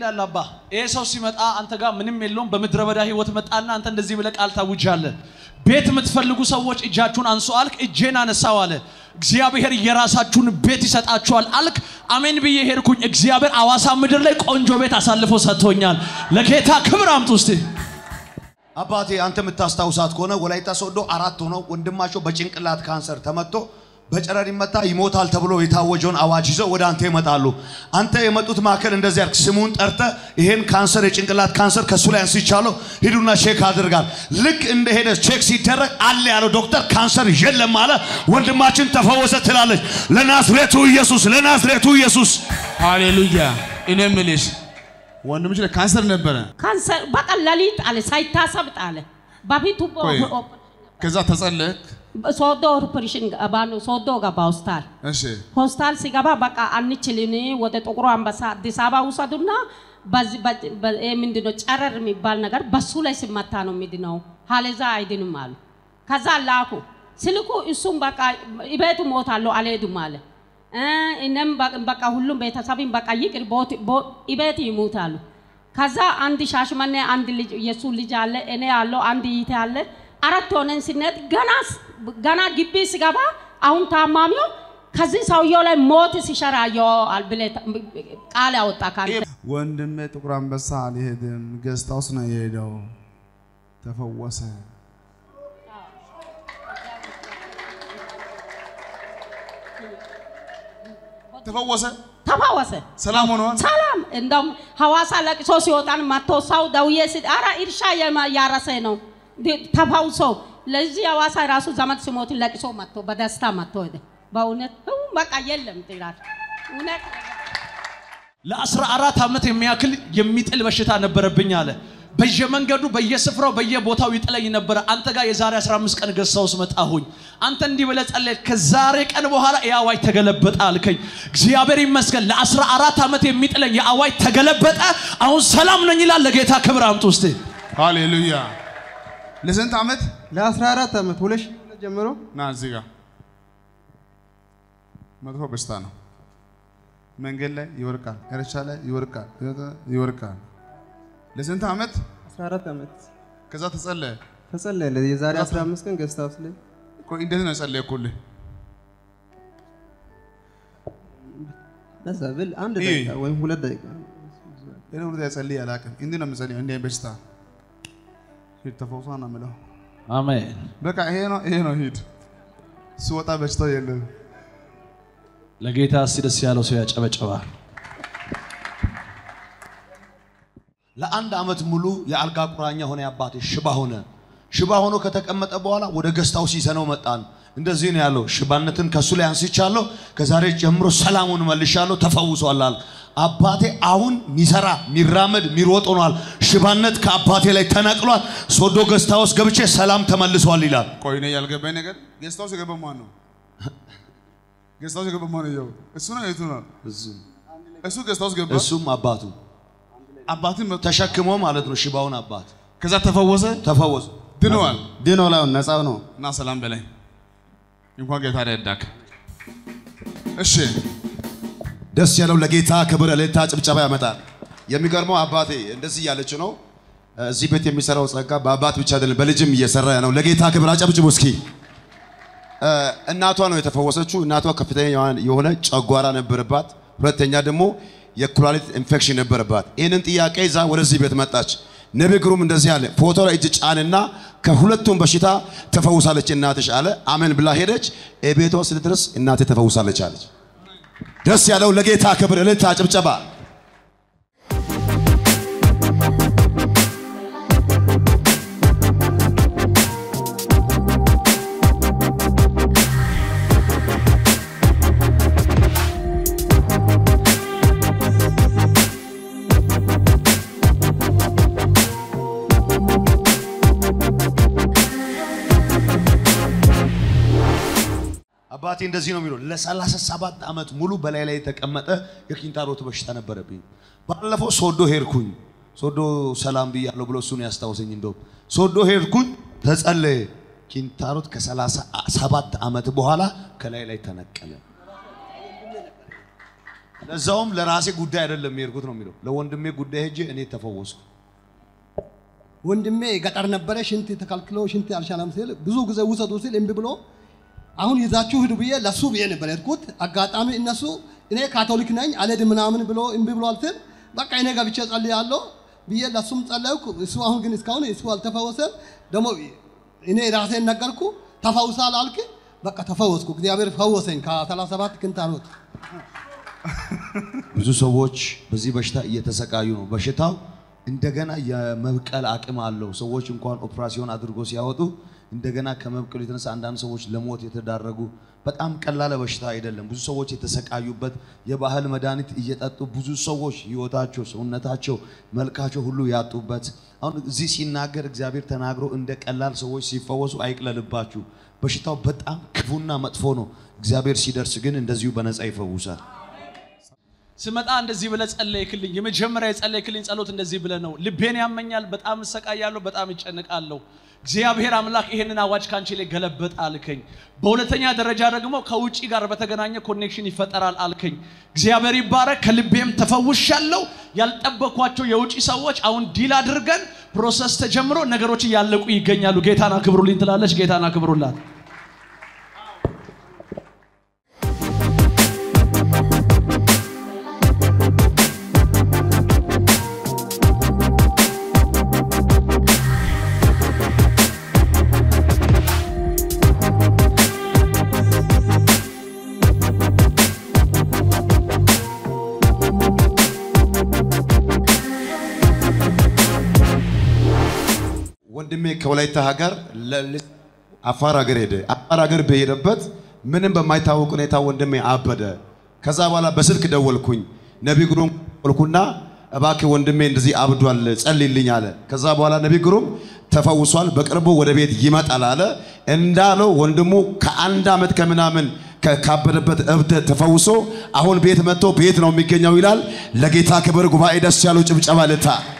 ይላል አባ ይሄ ሰው ሲመጣ አንተ ጋር ምንም የለውም በምድረ በዳ ህይወት መጣና አንተ እንደዚህ ብለህ ቃል ታውጃለህ ቤት የምትፈልጉ ሰዎች እጃችሁን አንሱ አልክ እጄን አነሳው አለ እግዚአብሔር የራሳችሁን ቤት ይሰጣችኋል አልክ አሜን ብዬ ሄድኩኝ እግዚአብሔር አዋሳ ምድር ላይ ቆንጆ ቤት አሳልፎ ሰጥቶኛል ለጌታ ክብር አምጡ እስቲ አባቴ አንተ የምታስታውሳት ከሆነ ወላይታ ሶዶ አራት ሆነው ወንድማቸው በጭንቅላት ካንሰር ተመቶ በጨረር ይመታ ይሞታል ተብሎ የታወጀውን አዋጅ ይዘው ወደ አንተ ይመጣሉ። አንተ የመጡት ማዕከል እንደዚህ ያልክ ስሙን ጠርተ ይሄን ካንሰር የጭንቅላት ካንሰር ከሱ ላይ አንስቻለሁ ሂዱና ቼክ አድርጋል። ልክ እንደሄደ ቼክ ሲደረግ አለ ያለው ዶክተር ካንሰር የለም አለ። ወንድማችን ተፈወሰ ትላለች። ለናዝሬቱ ኢየሱስ፣ ለናዝሬቱ ኢየሱስ ሃሌሉያ። እኔ የምልሽ ወንድምሽ ላይ ካንሰር ነበረ። ካንሰር በቃ ሌሊት አለ ሳይታሰብ ጣለ። በፊቱ ቆይ ከዛ ተጸለክ። ሶዶ ኦፕሬሽን ገባ ነው ሶዶ ገባ ሆስፒታል እሺ ሆስፒታል ሲገባ በቃ አንችልን ወደ ጥቁሩ አንበሳ አዲስ አበባ ውሰዱና በዚህ በ- በ- ይሄ ምንድነው ጨረር የሚባል ነገር በሱ ላይ ሲመታ ነው የሚድነው፣ ሀለዛ አይድንም አሉ። ከዛ ላኩ ስልኩ እሱም በቃ ቤቱ ሞታለሁ አልሄድም አለ። እ እኔም በ- በቃ ሁሉም ቤተሰብም በቃ ይቅር ቦት- ቦ- ቤት ይሙታሉ። ከዛ አንድ ሻሽመኔ አንድ ልጅ የሱ ልጅ አለ፣ እኔ ያለው አንድ ይቴ አለ። አራት ሆነን ስንሄድ ገና ስ- ገና ግቢ ስገባ አሁን ታማሚው ከዚህ ሰውየው ላይ ሞት ሲሸራየው ብለ ቃል ያወጣ ካንተ ወንድሜ ጥቁር አንበሳ አልሄድም፣ ገስት ሃውስ ነው የሄደው። ተፈወሰ። ተፈወሰ። ተፈወሰ። ሰላም ሆኗል። ሰላም እንደውም ሐዋሳ ለቅሶ ሲወጣን መጥቶ ሰው ደውዬ ሲ አረ እርሻ የማ- ያረሰ ነው ዲ- ተፈውሶ ለዚህ ሐዋሳ ራሱ ዘመድ ሲሞት ለቅሶ መጥቶ በደስታ መጥቶ ሄደ። በእውነት ው በቃ የለም ጥራት እውነት ለአስራ አራት ዓመት የሚያክል የሚጥል በሽታ ነበረብኝ አለ። በየመንገዱ በየስፍራው በየቦታው ይጥለኝ ነበረ። አንተ ጋር የዛሬ 15 ቀን ገዝታ ውስጥ መጣሁኝ። አንተ እንዲህ ብለህ ጸለይክ። ከዛሬ ቀን በኋላ የአዋጅ ተገለበጠ አልከኝ። እግዚአብሔር ይመስገን። ለአስራ አራት ዓመት የሚጥለኝ የአዋጅ ተገለበጠ። አሁን ሰላም ነኝ ይላል። ለጌታ ክብር አምጡ እስቲ። ሃሌሉያ። ለስንት ዓመት ለ14 ዓመት ሁለት ሺህ ሁለት ጀምሮ ና እዚህ ጋር መጥፎ በሽታ ነው። መንገድ ላይ ይወርቃል፣ እርሻ ላይ ይወርቃል፣ ይወርቃል። ለስንት ዓመት 14 ዓመት ከዛ ተጸለየ። ተጸለየለት። የዛሬ 15 ቀን ገስት ሃውስ ላይ ቆይ እንዴት ነው የጸለየኩልህ? በዛ ብል አንድ ይህ- ደቂቃ ወይም ሁለት ደቂቃ እኔ ሁለት ጸልይ አላውቅም። እንዲህ ነው የምጸልየው። እንዲህ አይነት በሽታ ሂድ ተፈውሷ ነው የምለው። አሜን። በቃ ይሄ ነው ይሄ ነው ሂድ። ስወጣ በሽታው የለም። ለጌታ እስቲ ደስ ያለው ሰው ያጨበጨባል። ለአንድ ዓመት ሙሉ የአልጋ ቁራኛ ሆነ አባቴ ሽባ ሆነ። ሽባ ሆኖ ከተቀመጠ በኋላ ወደ ገስታው ሲዘነው መጣን። እንደዚህ ነው ያለው፣ ሽባነትን ከሱ ላይ አንስቻለሁ፣ ከዛሬ ጀምሮ ሰላሙን መልሻለሁ፣ ተፈውሷል አለ። አባቴ አሁን ሚሰራ ሚራመድ ሚሮጥ ሆኗል። ሽባነት ከአባቴ ላይ ተነቅሏል። ሶዶ ገስታ ውስጥ ገብቼ ሰላም ተመልሷል ይላል። ቆይ እኔ ያልገባኝ ነገር ጌስት ሃውስ የገባ ማን ነው? ጌስት ሃውስ የገባ ማን ነው? እሱ ነው የቱ ነው? እሱ ጌስት ሃውስ ገባ። እሱም አባቱ አባትን መጥቶ ተሸክሞ ማለት ነው ሽባውን አባት ከዛ ተፈወሰ፣ ተፈወሱ። ድነዋል። ድኖ ላይ ነፃው ነው። እና ሰላም በላይ እንኳን ጌታ ረዳክ። እሺ ደስ ያለው ለጌታ ክብር እልልታ ጭብጨባ ያመጣል። የሚገርመው አባቴ እንደዚህ እያለች ነው። እዚህ ቤት የሚሰራው ጸጋ በአባት ብቻ አይደለም በልጅም እየሰራ ነው። ለጌታ ክብር አጨብጭቡ እስኪ። እ፣ እናቷ ነው የተፈወሰችው። እናቷ ከፍተኛ የሆነ ጨጓራ ነበረባት። ሁለተኛ ደግሞ የኩላሊት ኢንፌክሽን ነበረባት። ይህንን ጥያቄ ይዛ ወደዚህ ቤት መጣች። ነቢይ ግሩም እንደዚህ አለ፣ ፎቶ ላይ እጅ ጫንና ከሁለቱም በሽታ ተፈውሳለች እናትሽ አለ። አሜን ብላ ሄደች። ቤቷ ስትደርስ እናቴ ተፈውሳለች አለች። ደስ ያለው ለጌታ ክብር እልልታ ጭብጨባ። አባቴ እንደዚህ ነው የሚለው ለሰላሳ ሰባት ዓመት ሙሉ በላይ ላይ የተቀመጠ የኪንታሮት በሽታ ነበረብኝ። ባለፈው ሶዶ ሄድኩኝ። ሶዶ ሰላም ብያለሁ ብሎ እሱን ያስታውሰኝ። እንደውም ሶዶ ሄድኩኝ፣ ተጸለየ። ኪንታሮት ከሰላሳ ሰባት ዓመት በኋላ ከላይ ላይ ተነቀለ። ለዛውም ለራሴ ጉዳይ አይደለም የሄድኩት ነው የሚለው ለወንድሜ ጉዳይ ሄጄ እኔ ተፈወስኩ። ወንድሜ ገጠር ነበረ። ሽንት ተከልክሎ ሽንት አልቻለም ሲል ብዙ ጊዜ ውሰዱ ሲል እምቢ ብሎ አሁን ይዛችሁ ሂዱ ብዬ ለሱ ብዬ ነበር የሄድኩት። አጋጣሚ እነሱ እኔ ካቶሊክ ነኝ አልሄድም ምናምን ብሎ እምቢ ብሏል ሲል በቃ እኔ ገብቼ ጸልያለሁ ብዬ ለሱም ጸለይኩ። እሱ አሁን ግን እስካሁን እሱ አልተፈወሰም። ደግሞ እኔ ራሴን ነገርኩ። ተፈውሳል አልክ። በቃ ተፈወስኩ። እግዚአብሔር ፈወሰኝ ከ37 ክንታሮት ብዙ ሰዎች በዚህ በሽታ እየተሰቃዩ ነው። በሽታው እንደገና የመብቀል አቅም አለው። ሰዎች እንኳን ኦፕራሲዮን አድርጎ ሲያወጡ እንደገና ከመብቀሉ የተነሳ አንዳንድ ሰዎች ለሞት የተዳረጉ በጣም ቀላል በሽታ አይደለም። ብዙ ሰዎች የተሰቃዩበት የባህል መድኃኒት እየጠጡ ብዙ ሰዎች ህይወታቸው፣ ሰውነታቸው፣ መልካቸው ሁሉ ያጡበት አሁን እዚህ ሲናገር እግዚአብሔር ተናግሮ እንደ ቀላል ሰዎች ሲፈወሱ አይቅለልባችሁ። በሽታው በጣም ክፉና መጥፎ ነው። እግዚአብሔር ሲደርስ ግን እንደዚሁ በነፃ ይፈውሳል። ስመጣ እንደዚህ ብለህ ጸለይክልኝ። የመጀመሪያ የጸለይክልኝ ጸሎት እንደዚህ ብለህ ነው። ልቤን ያመኛል፣ በጣም እሰቃያለሁ፣ በጣም እጨንቃለሁ። እግዚአብሔር አምላክ ይሄንን አዋጅ ካንቺ ላይ ገለበጥ አልከኝ። በሁለተኛ ደረጃ ደግሞ ከውጪ ጋር በተገናኘ ኮኔክሽን ይፈጠራል አልከኝ። እግዚአብሔር ይባረክ። ከልቤም ተፈውሻለሁ። ያልጠበኳቸው የውጪ ሰዎች አሁን ዲል አድርገን ፕሮሰስ ተጀምሮ ነገሮች እያለቁ ይገኛሉ። ጌታን አክብሩልኝ ትላለች። ጌታን አክብሩላት። ወንድሜ ከወላይታ ሀገር ለ- አፋር ሀገር ሄደ። አፋር ሀገር በሄደበት ምንም በማይታወቅ ሁኔታ ወንድሜ አበደ። ከዛ በኋላ በስልክ ደወልኩኝ። ነቢ ግሩም ደወልኩና እባክህ ወንድሜ እንደዚህ አብዷል ጸልይልኝ አለ። ከዛ በኋላ ነቢ ግሩም ተፈውሷል፣ በቅርቡ ወደ ቤት ይመጣል አለ። እንዳለው ወንድሙ ከአንድ ዓመት ከምናምን ከ- ካበደበት እብደት ተፈውሶ አሁን ቤት መጥቶ ቤት ነው የሚገኘው ይላል። ለጌታ ክብር ጉባኤ ደስ ያለው ጭብጨባ ልታ